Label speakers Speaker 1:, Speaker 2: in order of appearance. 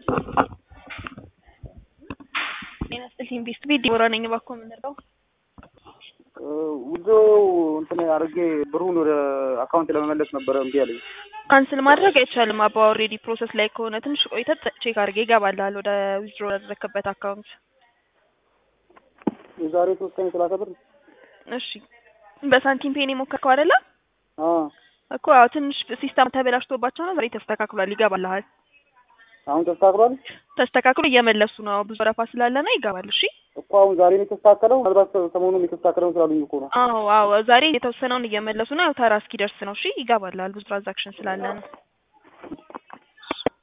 Speaker 1: ጤና ይስጥልኝ ቤስት ቤት ዲቦራ ነኝ። እባክዎ የምንረዳው
Speaker 2: ውዞ እንትን አድርጌ ብሩን ወደ አካውንት ለመመለስ ነበረ እምቢ አለኝ።
Speaker 1: ካንስል ማድረግ አይቻልም። አባ ኦልሬዲ ፕሮሰስ ላይ ከሆነ ትንሽ ቆይተህ ቼክ አድርጌ ይገባልሃል ወደ ዊዝድሮ ያደረክበት አካውንት።
Speaker 2: የዛሬ ሶስት ቀን ሰላሳ ብር
Speaker 1: እሺ በሳንቲም ፔን የሞከርከው አይደለ
Speaker 2: አዎ።
Speaker 1: እኮ ያው ትንሽ ሲስተም ተበላሽቶባቸው ነው። ዛሬ ተስተካክሏል፣ ይገባልሃል።
Speaker 2: አሁን ተስተካክሏል
Speaker 1: ተስተካክሎ እየመለሱ ነው። ብዙ ወረፋ ስላለ ነው። ይገባል። እሺ
Speaker 2: እኮ አሁን ዛሬ ነው የተስተካከለው። ምናልባት ሰሞኑን የተስተካከለውን ስላሉኝ እኮ ነው።
Speaker 1: አዎ አዎ፣ ዛሬ የተወሰነውን እየመለሱ ነው። ያው ተራ እስኪደርስ ነው። እሺ ይገባልሃል። ብዙ ትራንዛክሽን ስላለ ነው።